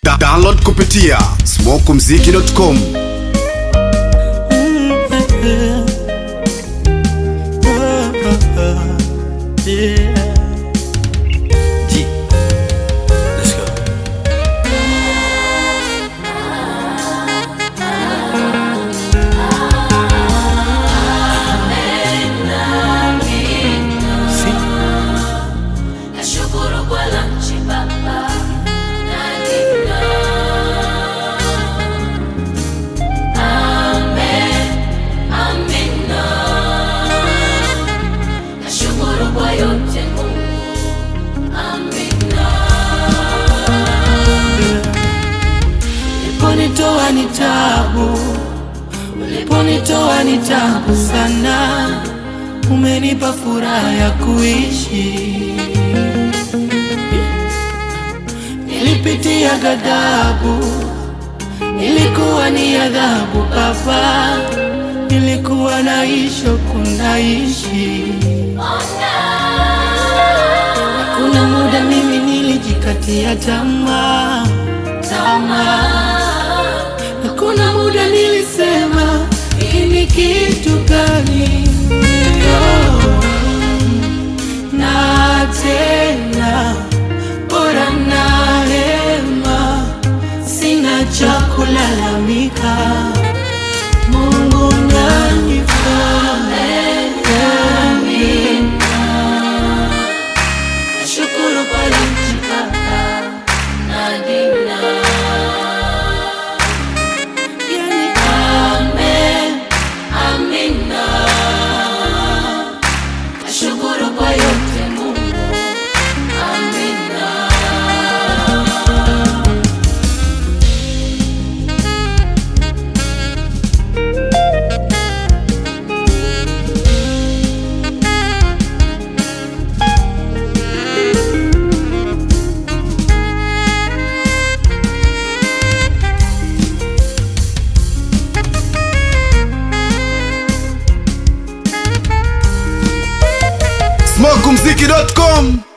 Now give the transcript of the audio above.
Da download kupitia smokumziki.com Yeah. G. Let's go. Si. Nashukuru kwa lunch baba na dina. Amen, amina. Nashukuru kwa yote Mungu. Amina. Uliponitoa ni tabu, uliponitoa ni tabu sana, umenipa furaha ya kuishi. Nilipitia ghadhabu, ilikuwa ni adhabu Baba, nilikuwa naishi kunaishi. Kuna muda mimi nilijikatia tamaa, tamaa na kuna muda nilisema hii ni kitu gani? Oh, na tena bora na hema, sina cha kulalamika. Mungu nanifaa Nashukuru kwa lunch baba na dina. yani, Amen, amina. Nashukuru kwa yote Mungu. Amina. smokumziki.com